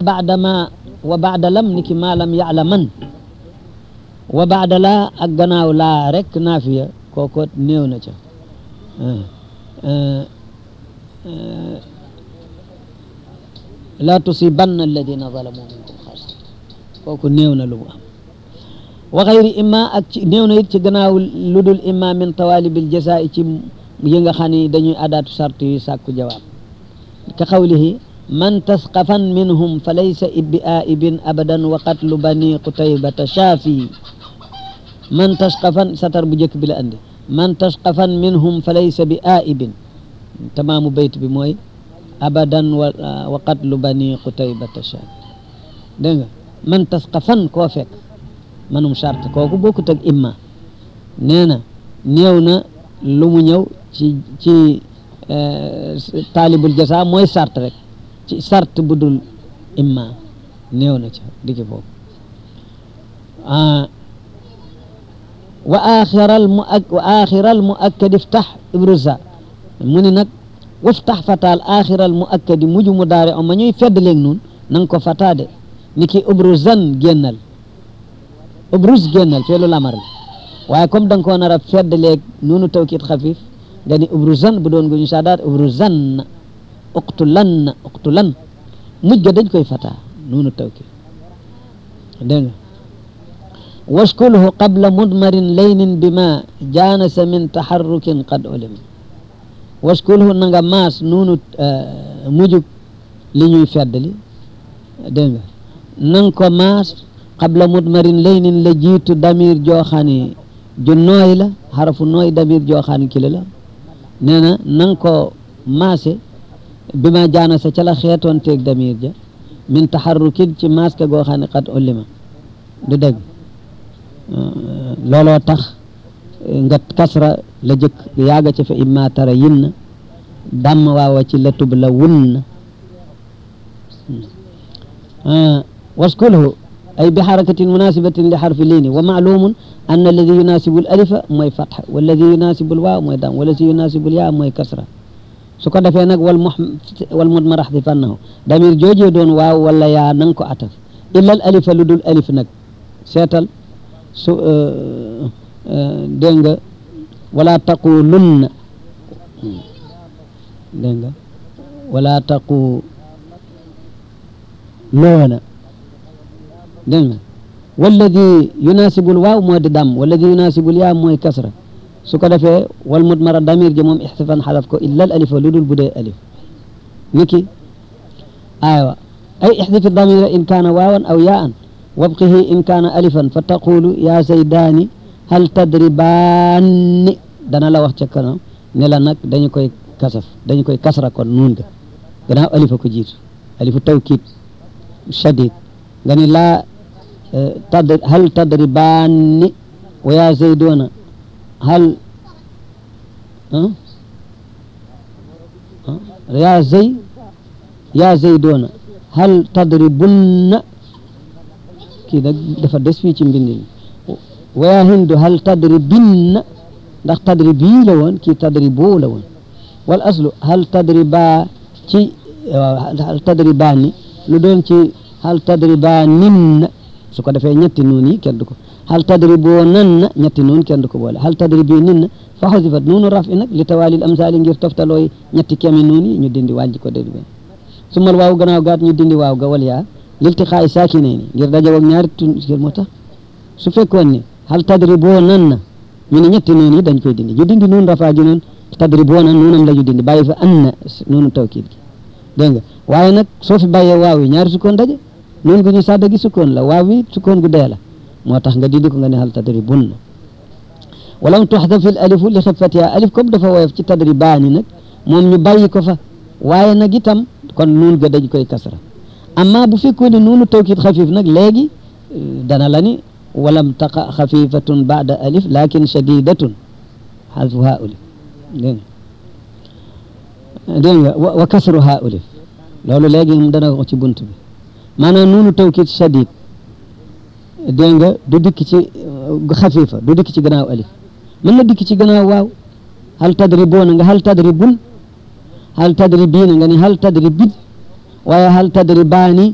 baada ma wa baada lam ni ki maa lam yaalaman wa baada laa ak gannaaw laa rek naafiya kooko néew na ca laa tusibanna alladina zalamu minkum xaas kooku néew na lu mu am wa xayri imma ak ci néew na it ci gannaaw lu dul imma min tawalibil jasaa ci yi nga xam ni dañuy adaatu sart yu sàkku jawaab ka xawlihi man tasqafan minhum fa laysa bi aibin abadan wa qatlu bani qutaybata shaafi man tasqafan satar bu njëkk bi la andi man tasqafan minhum fa laysa bi aibin tamaamu bayt bi mooy abadan wa qatlu bani qutaybata shaafi dégg nga man tasqafan koo fekk manum charte kooku bokkut ak imma nee na néew na lu mu ñëw ci ci taalibul jasa mooy sart rek ci sart bu dul imma néew na ca dikki foofu wa axiral mu ak wa axiral mu akkadi iftax ibrusa mu ni nag waftax fataal axiral mu akkadi mujj mu daare o ma ñuy fedd léeg nun nanga ko fataade ni ki ubrusan génnal ubrus génnal feelu lamar la waaye comme da nga koo nar a fedd léeg noonu tawkit xafif nga ni ubrusan bu doon guñu saadaat ubrusan uqtulan uqtulan mujj ga dañ koy fataa noonu tawkit dégg nga waskulhu qabla mudmarin laynin bima jaanasa min taxarrukin qad ulim waskulhu na nga maas noonu mujjug li ñuy feddli dégg nga nanga ko maas qabla mudmarin laynin la jiitu damir jooxaani ju nooy la xarafu nooy damir jooxaani kile la nee na nanga ko maase bi ma jaana sa ca la xeetoon teeg damir ja min taxarrukin ci maske goo xam ne xat ullima du dégg looloo tax nga kasra la jëkk yaaga ca fa imma tara yin na damm waawa ci la tub la wun na waskulhu ay bi xarakatin munasibatin li xarfi liini wa maalumun anna alladi yunasibu l alifa mooy fatxa walladi yunasibu l waaw mooy dam walladi yunasibu l yaa mooy kasra su ko defee nag wal mu wal mudmar axdifannahu damir joojee doon waaw wala yaa nanga ko ataf illa al alifa lu dul alif nag seetal su dégg nga wala taqulunna dégg nga wala taqu loona dégg nga walladi yunasibul waaw moo di dam walladi yunasibul yaa mooy kasra su ko defee wal mudmara damir ji moom ixtifan xalaf ko illa al alifa lu dul bu dee alif niki aywa ay ixdifi damira in kaana waawan aw yaan wabqihi in kaana alifan fa taqulu ya zaydaani hal tadribaanni dana la wax ca kanam ne la nag dañu koy kasaf dañu koy kasra kon nuun ga gannaaw alifa ko jiitu alifu tawkiid shadid nga ni laa tad hal tadribaanni wa ya zaydoona hal ya zay ya zaydoona hal tadribunna kii nag dafa des fii ci mbind mi wa ya hindu hal tadribinna ndax tadribi la woon kii tadribo la woon wal aslu hal tadriba ci hal tadribaani lu doon ci hal tadribaaninna su ko defee ñetti nuun yi kenn du ko hal tadriboo nan na ñetti nuun kenn du ko boole hal tadribi nin na fa xasifat nuunu raf i nag li tawaalil amsaali ngir toftalooy ñetti kemi nuun yi ñu dindi wàññi ko dégg benn su mal waaw gannaaw gaat ñu dindi waaw ga wal yaa liltiqaay saakinay ni ngir daje ak ñaari tun ngir moo tax su fekkoon ni hal tadriboo nan na ñu ne ñetti nuun yi dañ koy dindi ñu dindi nuun rafaa ji noon tadriboo na nuunam la ñu dindi bàyyi fa an na nuunu tawkiid gi dégg nga waaye nag soo fi bàyyee waaw yi ñaari sukkoon daje noonu gu ñu sàdda gi sukkoon la waaw wi sukkoon gu dee la moo tax nga dindi ko nga ne hal tadribunna walam tuxdaf il alifu li xifatiha alif comme dafa woyof ci tadribaani nag moom ñu bàyyi ko fa waaye nag itam kon nuun ga dañ koy kasra amma bu fekkoon ne nuunu tawkiid xafif nag léegi dana la ni walam taqa xafifatun baada alif lakin shadidatun xalfu haa ulif dégg nga dégg nga wa kasru haa ulif loolu léegi moom dana ko ci bunt bi maanaam nuunu tawkiid shadid dégg nga du dikk ci xafifa du dikk ci gannaaw alif mën na dikk ci gannaaw waaw hal tadriboona nga hal tadribun hal tadribiina nga ni hal tadribin waaye hal tadribaani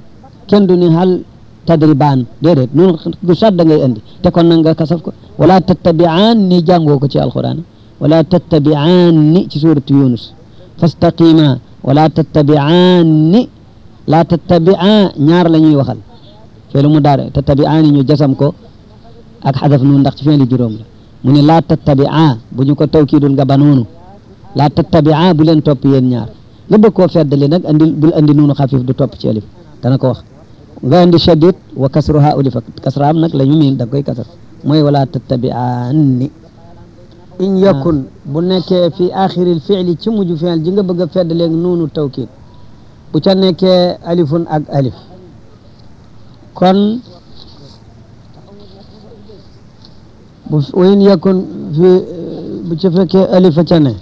kenn du ni hal tadribaan déedéet nun gu sadda ngay andi te kon nag nga kasaf ko wala tattabi'aan ni jàngoo ko ci alquran wala tattabi'aan ni ci suuratu yunus fastaqima wala tattabi'aan ni la tattabi'aan ñaar la ñuy waxal feelu mu daare tattabi'aan ñu jasam ko ak xadaf nun ndax ci feeli juróom la mu ne laa tattabi'aa bu ñu ko tawkiidul nga ba noonu laa tattabi'aa bu leen topp yéen ñaar nga bëgg koo feddali nag andi bul andi nuunu xafif du topp ci alif dana ko wax nga andi shadid wa kasruha ulifa kasraam nag la ñu miin da koy kasar mooy wala tattabi'aanni in yakun bu nekkee fi axiril fi'li ci mujj fi'l ji nga bëgg a feddaleeg nuunu tawkiid bu ca nekkee alifun ak alif kon bu in yakun fi bu ca fekkee alifa ca ne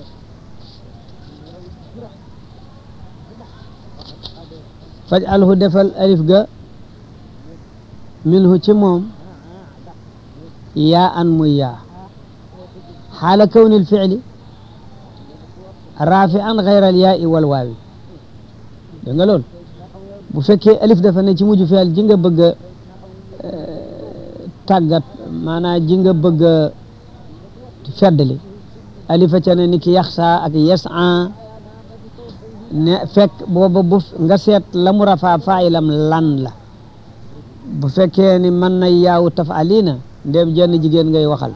faj alhu defal alif ga minhu ci moom yaa an muy yaa xaala kawni lficli raafi an xayra al yaa wal waawi dégg nga loolu bu fekkee alif dafa ne ci mujj fi'l ji nga bëgg a tàggat maanaam ji nga bëgg a feddali alifa ca ne ni ki yaxsa ak yasa ne fekk booba bu nga seet la mu rafaa faayilam lan la bu fekkee ni mën na yaawu tafalina ndéem jenn jigéen ngay waxal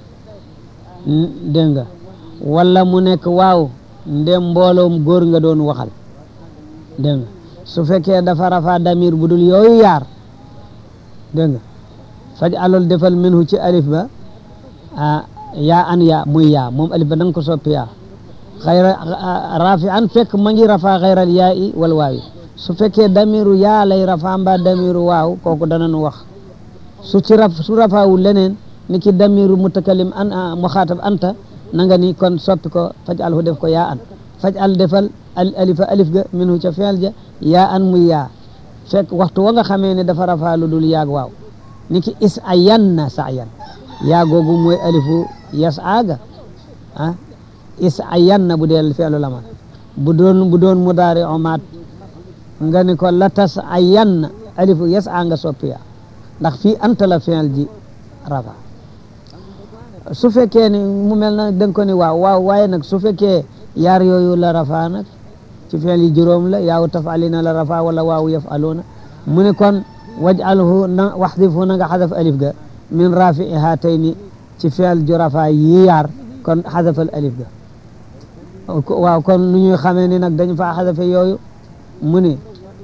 dégg nga wala mu nekk waaw ndéem mbooloom góor nga doon waxal dégg nga su fekkee dafa rafaa damir bu dul yooyu yaar dégg nga faj alol defal minhu ci alif ba ah yaa an yaa muy yaa moom alif ba da nga ko soppi yaa xayra rafi an fekk ma ngi rafaa xayral yaa i wal waawi su fekkee damiru yaa lay rafaa mbaa damiru waaw kooku danañu wax su ci raf su rafaawul leneen ni ki damiru mutakalim an muxaatab anta na nga ni kon soppi ko faj alhu def ko yaa an faj al defal al alifa alif ga minhu ca fi'l ja yaa an muy yaa fekk waxtu wa nga xamee ne dafa rafaa lu dul yaag waaw ni ki is a yanna sayan yaa googu mooy alifu yas aaga ah is a yanna bu dee fi'lu lamal bu doon bu doon mudaari omaat nga ni ko latas a yanna alifu yas a nga soppi yaa ndax fii anta la fi'l ji rafa su fekkee ni mu mel na da nga ko ni waaw waaw waaye nag su fekkee yaar yooyu la rafa nag ci fi'l yi juróom la yaaw tafalina la rafa wala waaw yafaluna mu ne kon waj'alhu na waxdifhu na nga xadaf alif ga min rafi haatayni ci fi'l ju rafa yi yaar kon xadafal alif ga waaw kon nu ñuy xamee ni nag dañu faa xadafe yooyu mu ne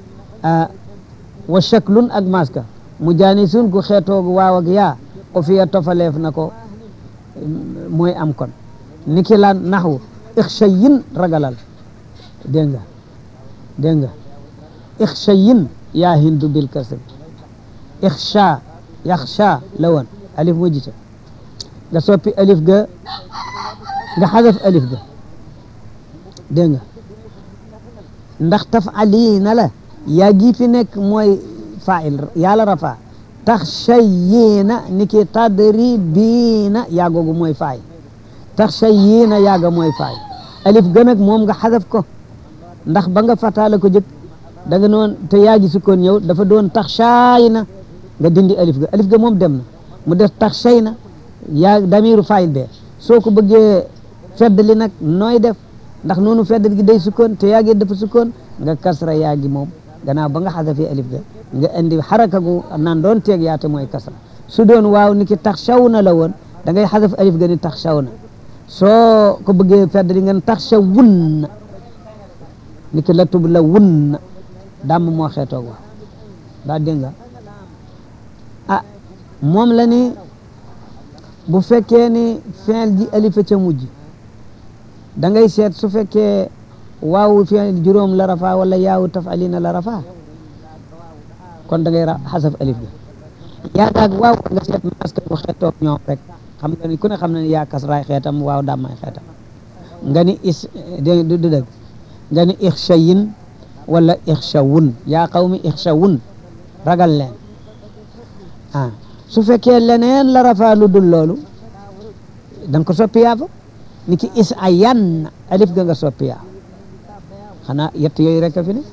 wa shaklun ak maska mu jaani sun ku xeetoog waaw ak yaa o fiya tofaleef na ko mooy am kon niki lan naxwu ixshayin ragalal dégg nga dégg nga ixshayin yaa hindu bil kasr ixsha yaxsha la woon alif mu jita nga soppi alif ga nga xadaf alif ga dégg nga ndax tafaliina la yaa gi fi nekk mooy fail yàlla rafa taxshayiina ni ki tadribiina yaa googu mooy faay taxshayiina yaaga mooy faay alif ga nag moom nga xadaf ko ndax ba nga fataala ko jëkk da nga noon te yaa gi sukkoon ñëw dafa doon taxshaayina nga dindi alif ga alif ga moom dem na mu def taxshayna yaa damiru faayil bee soo ko bëggee feddali nag nooy def ndax noonu feddal gi day sukkoon te yaa gi dafa sukkoon nga kasra yaa gi moom gannaaw ba nga xadafee alif ga nga indi xaraka gu naan doon teeg yaate mooy kasra su doon waaw ni ki taxshawna la woon da ngay xadaf alif ga ni taxshawna soo ko bëggee feddali nga ne taxshawunna ni ki latub la wunna dàmm moo xeetoog waaw daa dégg nga ah moom la ni bu fekkee ni fi'l ji alifa ca mujj da ngay seet su fekkee waawu fi'l juróom la rafa wala yaawu tafalina la rafa kon da ngay xasaf alif ga yaa gaag waaw nga seet maska bu xeetoog ñoom rek xam nga ni ku ne xam na ni yaa kasraay xeetam waaw dàmmay xeetam nga ni is dé du dëgg nga ni ixshayin wala ixshawun yaa qawmi ixshawun ragal leen ah su fekkee leneen la rafa lu dul loolu da nga ko soppi yaa fa ni ki is a yan alif ga nga soppi yaa xanaa yett yooyu rek a fi ne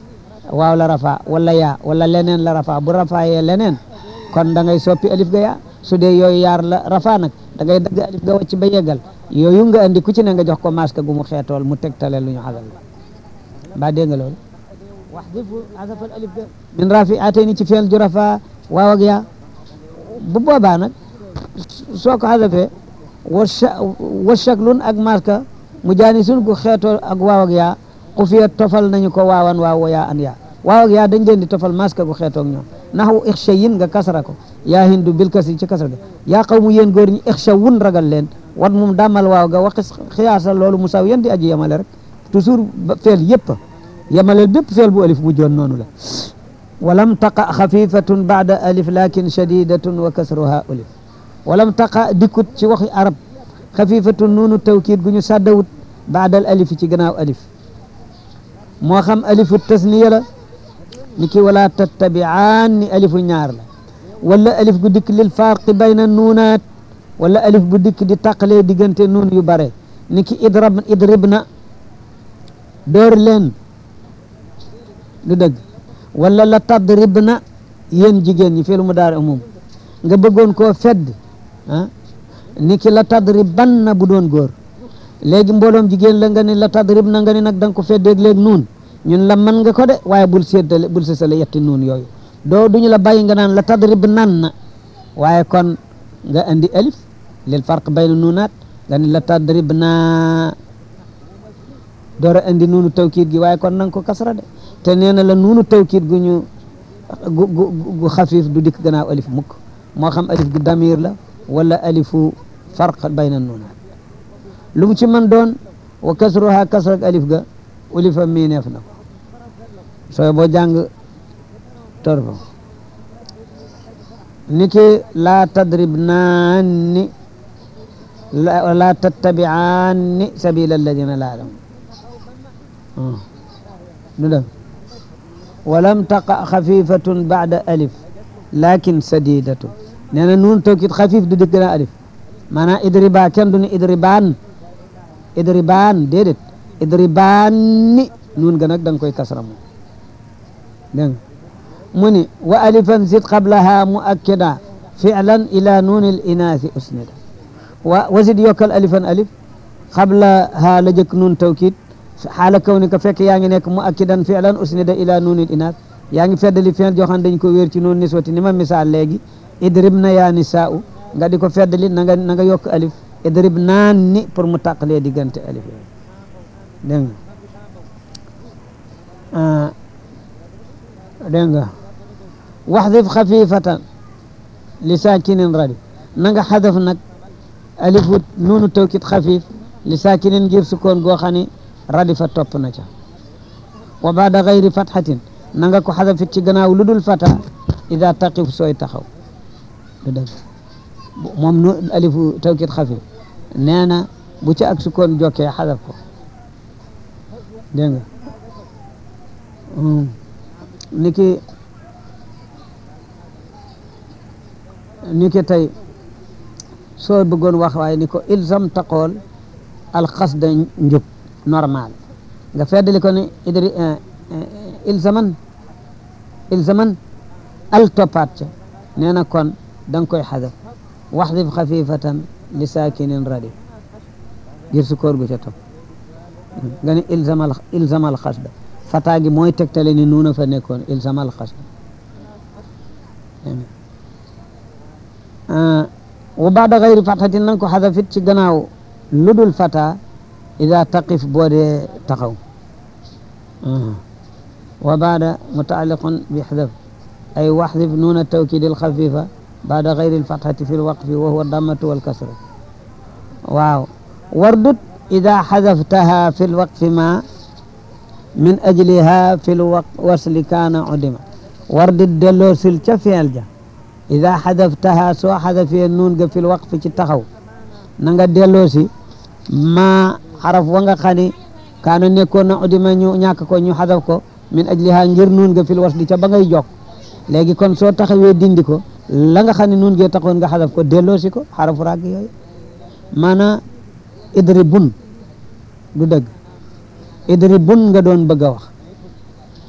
waaw la rafa wala yaa wala leneen la rafa bu rafaayee leneen kon da ngay soppi alif ga yaa su dee yooyu yaar la rafa nag da ngay dagg alif ga wàcc ba yeggal yooyu nga andi ku ci ne nga jox ko masque gu mu xeetool mu tegtale lu ñu xasal la mbaa dégg nga loolu wax difu asafal alif ga min rafi atayni ci feel ju rafa waaw ak yaa bu boobaa nag soo ko xasafee wa wa shaklun ak maska mu jaani sun gu xeetoo ak waaw ak yaa xufiya tofal nañu ko waawan waaw wa yaa an yaa waaw ak yaa dañ leen di tofal maska gu xeetoog ñoom naxwu ixsha yin nga kasra ko yaa hindu bil kasri ci kasra ga yaa xaw mu yéen góor ñi ixsha wun ragal leen wat moom dàmmal waaw ga waxi xiyaasa loolu mu saw yéen di aji yemale rek toujours feel yëpp yemaleel bépp feel bu alif mu joon noonu la walam taqa xafifatun baada alif lakin shadidatun wa kasruha alif walam taqa dikkut ci waxi arab xafifatun nuunu tawkiid gu ñu sàddawut baadal alif ci gannaaw alif moo xam alifu tasniya la ni ki wala tattabi'aan ni alifu ñaar la wala alif gu dikk lil farqi bayna nuunaat wala alif gu dikk di taqalee diggante nuun yu bare ni ki idrab idribna door leen du dëgg wala la tadribna yéen jigéen ñi fiilu mudaari umum nga bëggoon koo fedd ah ni ki la tadriban na bu doon góor léegi mbooloom jigéen la nga ni la tadrib na nga ni nag da nga ko feddeeg léegi nuun ñun la mën nga ko de waaye bul séddale bul sësale yetti nuun yooyu doo duñu la bàyyi nga naan la tadrib nan na waaye kon nga andi alif lil farq bayna nuunaat nga ni la tadrib na door a andi nuunu tawkiid gi waaye kon nanga ko kasra de te nee na la nuunu tawkiid gu ñu gu gu gu xafiif du dikk gannaaw alif mukk moo xam alif gu damir la wala alifu farq bayna nuunaat lu mu ci mën doon wa kasruha kasrak alif ga ulifa miineef na ko sooy boo jàng torfa niki laa tadrib naanni laa tattabi'aanni sabila alladina laa lam du dem walam taqa xafifatun ba'da alif lakin sadidatun nee na nuun tawkit xafif du dikk na alif maanaam idriba kenn du ni idribaan idribaan déedéet idribaan ni nuun ga nag da nga koy kasra moom dégg nga mu ni wa alifan zid qablaha muakkida fi'lan ila nuuni l inaasi usnida wa wasid yokkal alifan alif qablaha la jëkk nuun tawkid xaala kaw ni ka fekk yaa ngi nekk muakkidan fi'lan usnida ila nuuni l inaas yaa ngi feddali fi'l joo xam dañ ko wéer ci nuun niswati ni ma misaal léegi idrib na yaa nisaa'u nga di ko feddali na nga na nga yokk alif idrib naan ni pour mu tàqalee diggante alif yooyu dégg nga dégg nga waxdif xafifatan li saakinin radi na nga xadaf nag alifu nuunu tawkit xafif li saakinin ngir sukkoon goo xam ni radi fa topp na ca wa baada gayri fatxatin na nga ko xadafit ci gannaaw lu dul fata ida taqif sooy taxaw du dëgg moom nu alifu tawkit xafif nee na bu ca ak sukkoon jokkee xadaf ko dégg nga niki niki tey soo bëggoon wax waaye ni ko ilzam taqool alxasda njub normal nga feddali ko ni idri ilzaman ilzaman al toppaat ca nee na kon da nga koy xadaf waxdif xafifatan li saakinin radi ngir sukkoor gu ca topp nga ni ilzamal ilzamal xasda fataa gi mooy tegtale ni nuuna fa nekkoon ilzamal xasda wa baada gayri fatxatin nanga ko xadafit ci gannaaw lu dul fata ida taqif boo dee taxaw wa baada mutaaliqun bi xadaf ay waxdif nuuna tawkid alxafifa baada gayri alfatxati fi lwaqfi wa huwa dammatu walkasra waaw wardut ida xadaftaha fi lwaqfi ma min ajliha fi lwasli kaana udima wardut delloo sil ca feel ja ida xadaftaha soo xadafee nuun ga fi lwaqfi ci taxaw na nga delloo si ma xaraf wa nga xam ne kaana nekkoon na udima ñu ñàkk ko ñu xadaf ko min ajliha ngir nuun ga fil wasli ca ba ngay jokk léegi kon soo taxawee dindi ko la nga xam ne nuun gee taxoon nga xadaf ko delloo si ko xarafu ràgg yooyu maanaam idribun du dëgg idribun nga doon bëgg a wax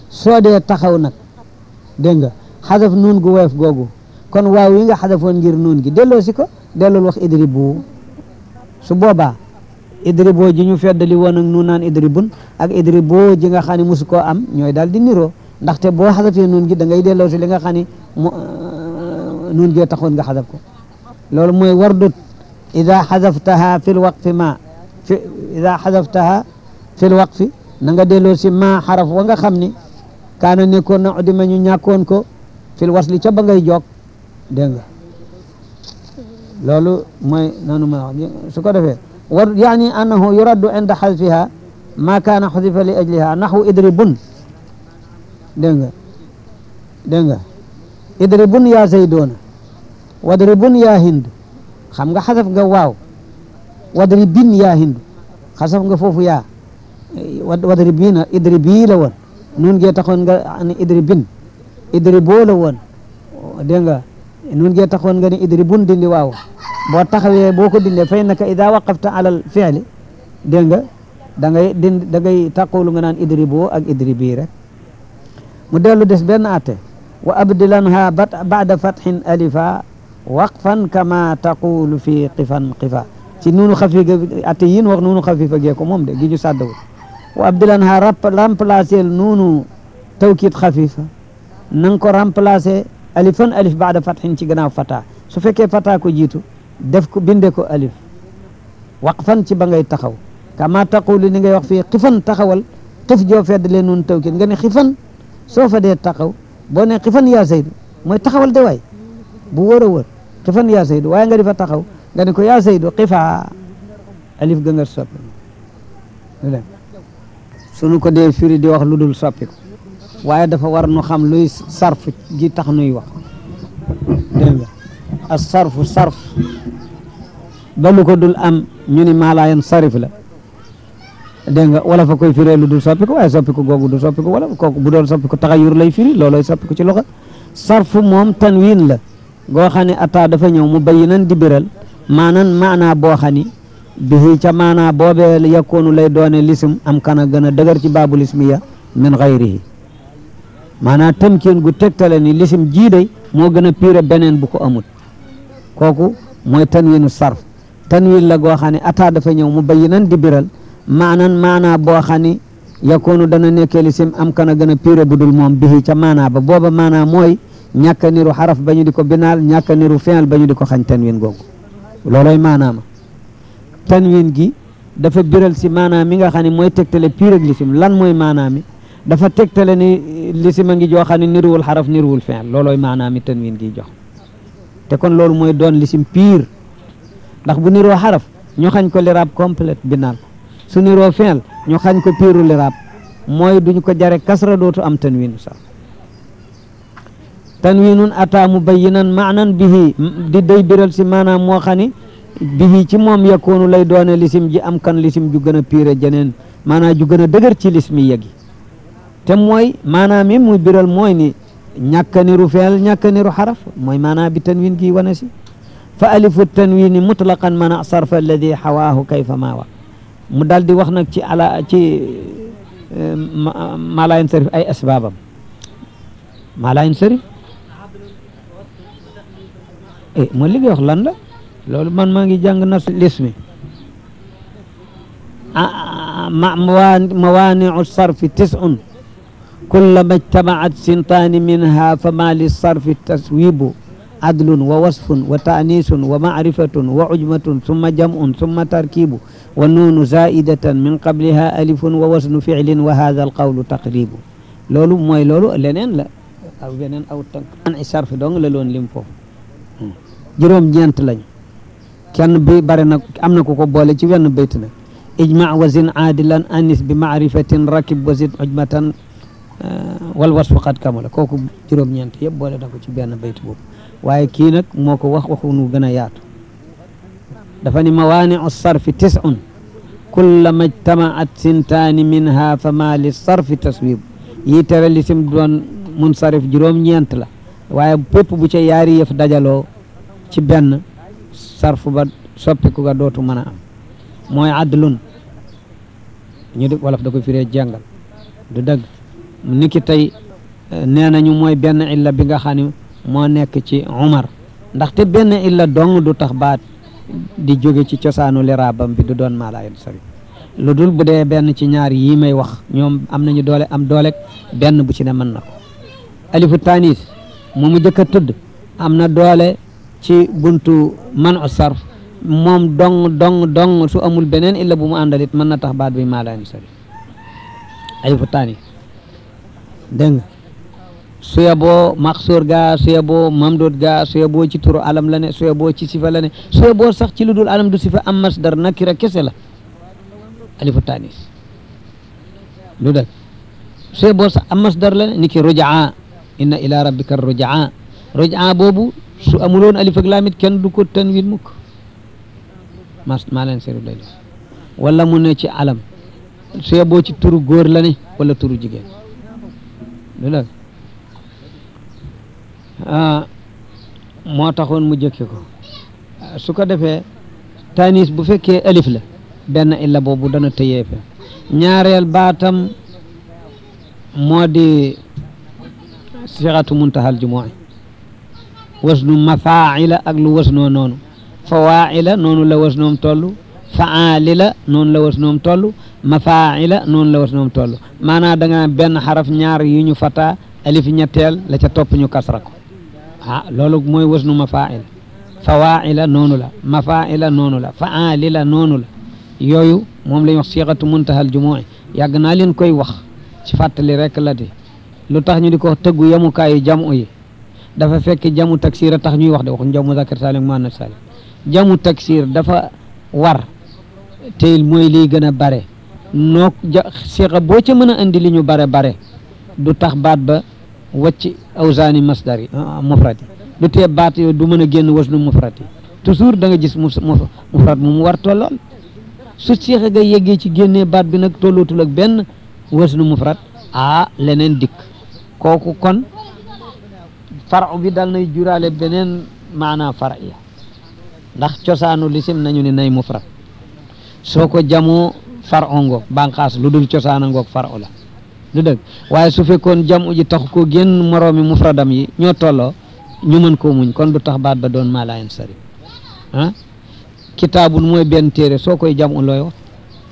soo dee taxaw nag dégg nga xadaf nuun gu woyof googu kon waaw yi nga xadafoon ngir nuun gi delloo si ko dellool wax idribu su boobaa idribo ji ñu feddali woon ak nuun naan idribun ak idribo ji nga xam ne mosu koo am ñooy daal di niroo ndaxte boo xadafee nuun gi da ngay delloo si li nga xam ne mu nuun gee taxoon nga xadaf ko loolu mooy wardut ida xadaftaha fi lwaqfi ma fi ida xadaftaha fi lwaqfi na nga delloo si ma xaraf wa nga xam ni kaana nekkoon na udima ñu ñàkkoon ko fil wasli ca ba ngay joog dégg nga loolu mooy noonu ma wax su ko defee war yaani annahu yuraddu inda xadfiha ma kaana xudifa li ajliha naxwu idribun dégg nga dégg nga idribun yaa zaydoona wadribun yaa hindu xam nga xasaf nga waaw wadribin yaa hindu xasaf nga foofu yaa wadribina idribii la woon nun gee taxoon nga ni idribin idriboo la woon dégg nga nun gee taxoon nga ni idribun dindi waaw boo taxawee boo ko dindee fay naka ida waqafta alal fi'li dégg nga da ngay dind da ngay taqulu nga naan idriboo ak idribii rek mu dellu des benn atte wa abdilanha bat ba'da fathin alifa waqfan kama taqulu fi qifan qifa ci nuunu xafi ga atte yin wax nuunu xafifa gee ko moom de gi ñu sàddawul wa abdilanha remplacer nuunu tawkid xafifa na nga ko remplacer alifan alif ba'da fathin ci gannaaw fata su fekkee fata ko jiitu def ko binde ko alif waqfan ci ba ngay taxaw kama taqulu ni ngay wax fii xifan taxawal xif joo fedd leen nuunu tawkid nga ne xifan soo fa dee taxaw boo ne xifan yaa saydu mooy taxawal de waay bu wër a wër xifan yaa saydu waaye nga di fa taxaw nga ne ko yaa saydu xifaa alif ga nga soppi sunu ko dee firi di wax lu dul soppi ko waaye dafa war nu xam luy sarf gi tax nuy wax dégg nga as sarfu sarf ba lu ko dul am ñu ni maalaayan sarif la dégg nga wala fa koy firee lu dul soppi ko waaye soppi ko googu du soppi ko wala kooku bu doon soppi ko taxayur lay firi looloy soppi ko ci loxo sarfu moom tanwin la goo xam ne ataa dafa ñëw mu bayinan di biral maanan maanaa boo xam ni bihi ca maanaa boobee yakkoonu lay doone lisim am kana gën a dëgër ci baabul ismiya min xayrihi maanaa tamkin gu tegtale ni lisim jiiday moo gën a piire beneen bu ko amul kooku mooy tanwinu sarf tanwin la goo xam ne ataa dafa ñëw mu bayinan di biral maanan maanaa boo xam ni yakkoonu dana nekkee lisim am kana gën a piire bu dul moom bihi ca maanaa ba booba maanaa mooy ñàkk a niru xaraf ba ñu di ko binaal ñàkk a niru fi'l ba ñu di ko xañ tanwin googu looloy maanaama tanwin gi dafa biral si maanaam mi nga xam ne mooy tegtale piir ak lisim lan mooy maanaam mi dafa tegtale ni lisim a ngi joo xam ne niruwul xaraf niruwul fi'l loolooy maanaam mi tanwin gi jox te kon loolu mooy doon lisim piir ndax bu niroo xaraf ñu xañ ko liraab complète binaal su niroo fi'l ñu xañ ko piiru liraab mooy duñ ko jare kasra dootu am tanwin sax tanwinun ata mubayyinan maanan bihi di day biral si maanaam moo xam ni bihi ci moom yakkoonu lay doone lisim ji am kan lisim ju gën a piire jeneen maanaam ju gën a dëgër ci lismi yegi te mooy maanaam mi muy biral mooy ni ñàkka niru feel ñàkka niru xaraf mooy maanaam bi tanwin gi wane si fa alifu tanwini mutlaqan mana sarfa alladi xawaahu kayfa maa wa mu daal di wax nag ci ala ci maalayen sarif ay asbaabam maalayen sarif eh mooy li nga wax lan la loolu man maa ngi jàng nas lismi mawaaniu sarfi tisun kullama ijtamaat sintaani minha fama lissarfi taswibu adlun wa wasfun wa taanisun wa macrifatun wa ujmatun summa jam'un summa tarkibu wa nuunu zaidatan min qabliha alifun wa wasnu ficlin wa hada alqawlu taqribu loolu mooy loolu leneen la aw beneen aw tànk an i sarfi dong la loon lim foofu juróom ñeent lañ kenn bi bare na am na ku ko boole ci wenn bayt nag ijma wa zin aadilan anis bi maarifatin rakib wa zin ujmatan wal wasfu qad kamala kooku juróom ñeent yëpp boole na ko ci benn bayt boobu waaye kii nag moo ko wax waxu nu gën a yaatu dafa ni mawaaniu sarfi tisun kullama ijtamaat sintaani minha fa ma li sarfi taswib yi tere lisim doon munsarif juróom ñeent la waaye pépp bu ca yaari yëf dajaloo ci benn sarfu ba soppiku ga dootu mën a am mooy adlun ñu di wolof da ko firee jàngal du dëgg niki tey nee nañu mooy benn illa bi nga xam ne moo nekk ci umar ndaxte benn illa dong du tax baat di jóge ci cosaanu liraabam bi du doon maalayen sari lu dul bu dee benn ci ñaar yii may wax ñoom am nañu doole am doole benn bu ci ne mën na ko alifu tanis mu mu jëkk a tudd am na doole ci buntu man u sarf moom dong dong dong su amul beneen illa bu mu àndalit mën na tax baat bi maalayen sari alifu tanis dégg nga suya boo maxsuur gaa suya boo mamdud gaa suya boo ci turu alam la ne suya boo ci sifa la ne suya boo sax ci lu dul alam du sifa am masdar nakira kese la alifu tanis lu dëgg suya boo sax am masdar la ne ni ki rujaa inna ila rabbika rujaa rujaa boobu su amuloon alif ak laamit kenn du ko tanwin mukk mas maa leen seeru lay wala mu ne ci alam suya boo ci turu góor la ne wala turu jigéen lu dëgg moo taxoon mu jëkke ko su ko defee tanis bu fekkee alif la benn illa boobu dana tëyee fe ñaareel baatam moo di sixatu muntahal jumu'i wasnu mafaila ak lu wasnoo noonu fawaila noonu la wasnoom toll faalila noonu la wasnoom toll mafaila noonu la wasnoom toll maanaam da nga benn xaraf ñaar yu ñu fata alif ñetteel la ca topp ñu kasra ko ah loolu mooy wasnu mafaila fawaila noonu la mafaila noonu la faalila noonu la yooyu moom la ñuy wax siixatu muntahal jumu'i yàgg naa leen koy wax ci fàttali rek la di lu tax ñu di ko tëggu yemukaayu jamu yi dafa fekk jamu taksir a tax ñuy wax de waxuñ jamu zakar salim muannas salim jamu taksir dafa war te mooy liy gën a bare noo ja siixa boo ca mën a indi li ñu bare bare du tax baat ba wacc awsaani masdar yi mufrad yi du tee baat yo du mën a génn wasnu mufrad yi toujours da nga gis mufrad mu mu war tollool su siixa ga yeggee ci génnee baat bi nag tollootul ak benn wasnu mufrad ah leneen dikk kooku kon faru bi dal nay juraale beneen maanaa far'iya ndax cosaanu lisim nañu ne nay mufrad soo ko jamoo far'u ngoog banqaas lu dul cosaana ngoog far'u la du dëgg waaye su fekkoon jamu ji tax ko génn moroomi mufradam yi ñoo tolloo ñu mën koo muñ kon du tax baat ba doon maa laayen sari ah kitaabun mooy benn téere soo koy jamu looy wax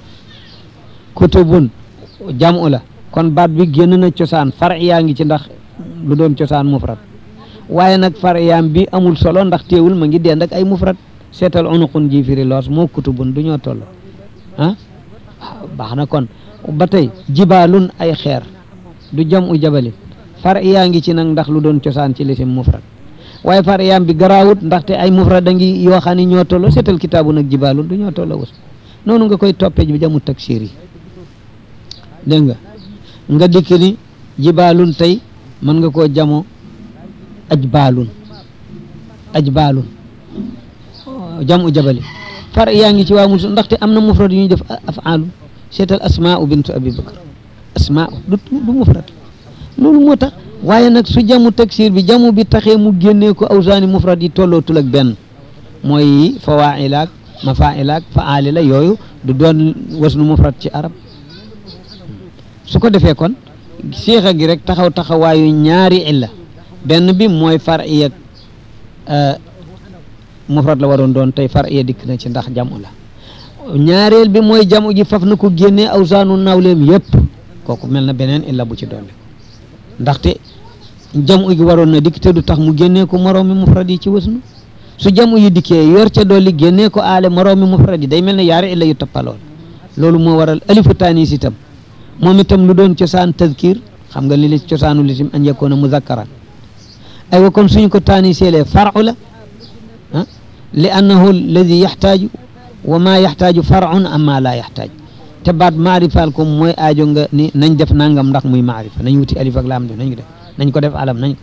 kutubun jamu la kon baat bi génn na cosaan far yaa ngi ci ndax lu doon cosaan mufrad waaye nag far yaam bi amul solo ndax teewul ma ngi dend ak ay mufrad seetal unuqun ji firi loos moo kutubun du ñoo tolloo ah baax na kon ba tey jibaalun ay xeer du jam u jabalin far yaa ngi ci nag ndax lu doon cosaan ci lisim mufrad waaye far yaam bi garaawut ndaxte ay mufrad a ngi yoo xam ne ñoo tolloo seetal kitaabu nag jibaalun du ñoo tolloo wus noonu nga koy toppee bi jamu taksir yi dégg nga nga dikk ni jibaalun tey mën nga koo jamo ajbaalun ajbaalun jamu jabali far yaa ngi ci waa mus ndaxte am na mufrad yu ñuy def afaalun seetal asmaau bintu abi bakar asmaau du du mufrad loolu moo tax waaye nag su jamu taksir bi jamu bi taxee mu génnee ko awsaani mufrad yi tollootul ak benn mooy fawailaak mafailaak faalila yooyu du doon wasnu mufrad ci arab su ko defee kon siixa gi rek taxaw taxawaayu ñaari illa benn bi mooy far iya mufrad la waroon doon tey far iya dikk na ci ndax jamu la ñaareel bi mooy jamu ji faf na ko génnee awsaanu nawleem yëpp kooku mel na beneen illa bu ci dolli ndaxte jamu gi waroon na dikk te du tax mu génnee ko moroomi mufrad yi ci wasnu su jamu yi dikkee yor ca dolli génnee ko aale moroomi mufrad yi day mel ne yaari illa yu toppaloon loolu moo waral alifu taanis itam moom itam lu doon cosaan tadkir xam nga li li cosaanu lisim an yakuna muzakkaran aywa kon suñu ko taaniseelee faru la ah li annahu alladi yaxtaaju wa ma yaxtaaju farun amma la yaxtaaj te baat maarifaal ko mooy aajo nga ni nañ def nangam ndax muy maarifa nañ wuti alif ak laam def nañ ko def nañ ko def alam nañ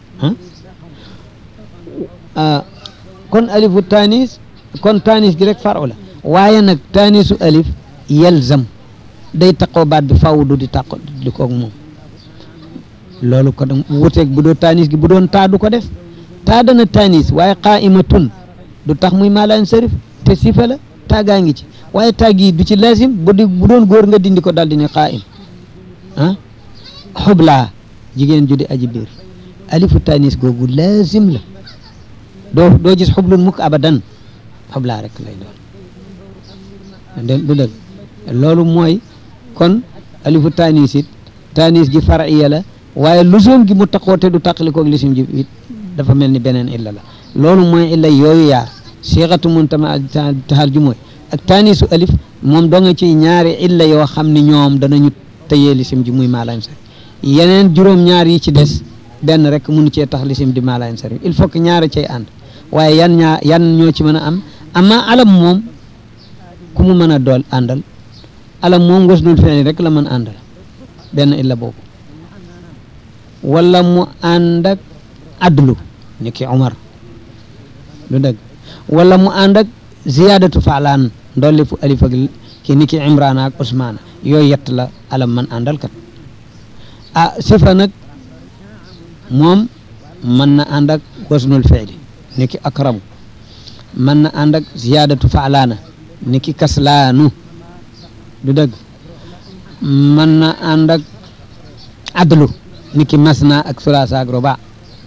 ah kon alifu taanis kon taanis gi rek faru la waaye nag taanisu alif yelzam day taqoo baat bi faw du di taqo di koog moom loolu ko wuteeg bu doon taanis gi bu doon taa du ko def taa dana taanis waaye qaimatun du tax muy maalaan sarif te sifa la taagaa ngi ci waaye taag yi du ci lazim bu di bu doon góor nga dindi ko daal di ne qaim ah xublaa jigéen ju di aji biir alifu tanis googu laazim la doo doo gis xublun mukk abadan xublaa rek lay doon du dëgg loolu mooy kon alifu tanis it tanis gi fariya la waaye lusoom gi mu taqoo te du taqalikoog lisim ji it dafa mel ni beneen illa la loolu mooy illa yooyu yaar siixatu muntama taxal ju mooy ak taanisu alif moom doo nga ci ñaari illa yoo xam ni ñoom danañu tëyee lisim ji muy maalayn sarif yeneen juróom-ñaar yi ci des benn rek mënu cee tax lisim di maalayn sarif il faut que ñaari cay ànd waaye yan ñaar yan ñoo ci mën a am amma alam moom ku mu mën a dool àndal alam moom wasnul fi'li rek la mën àndal benn illa boobu wala mu ànd ak adlu ni ki Umar lu dëgg wala mu ànd ak ziyaadatu faalaan ndolli fu alif ak ki ni ki Imrana ak Usmaana yooyu yett la alam man àndal kat ah sifa nag moom mën na ànd ak wasnul fi'li ni ki akramu mën na ànd ak ziyaadatu faalaana ni ki kaslaanu du dëgg mën na ànd ak adlu ni ki masna ak sulaasa ak roba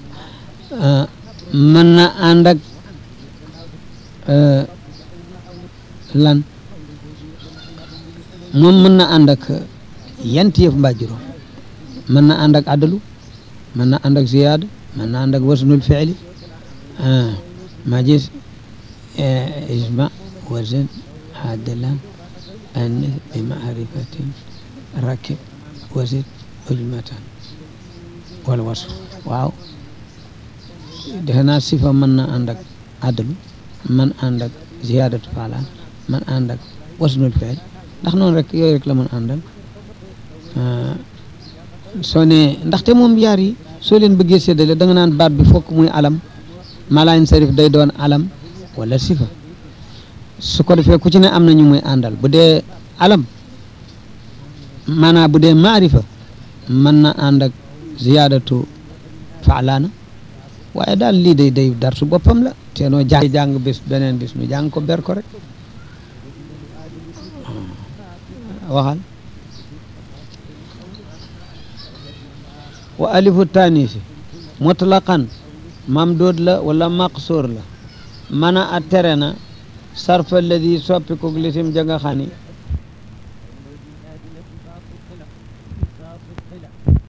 mën na ànd ak lan moom mën na ànd ak yent yëf mbaa juróom mën na ànd ak adlu mën na ànd ak ziyaada mën na ànd ak wasnul fi'li ma gis isma wazn adlan anis bi maarifatin rakib wasit ujmatan wala wasf waaw defe naa sifa mën na ànd ak adlu man ànd ak ziyaadatu faalaan man ànd ak wasnul fi'l ndax noonu rek yooyu rek la mën àndal soo ne ndaxte moom yaar yi soo leen bëggee séddale da nga naan baat bi fokk muy alam malayn sarif day doon alam wala sifa su ko defee ku ci ne am na ñu muy àndal bu dee alam maanaam bu dee maarifa mën na ànd ak ziyaadatu faalaana waaye daal lii day day dar su boppam la te noo jàng jàng bis beneen bis nu jàng ko ber ko rek waxal wa alifu tanisi mutlaqan mamdood la wala maqsoor la mana a tere na sarfa alladi soppi ko lisim ja nga xam ni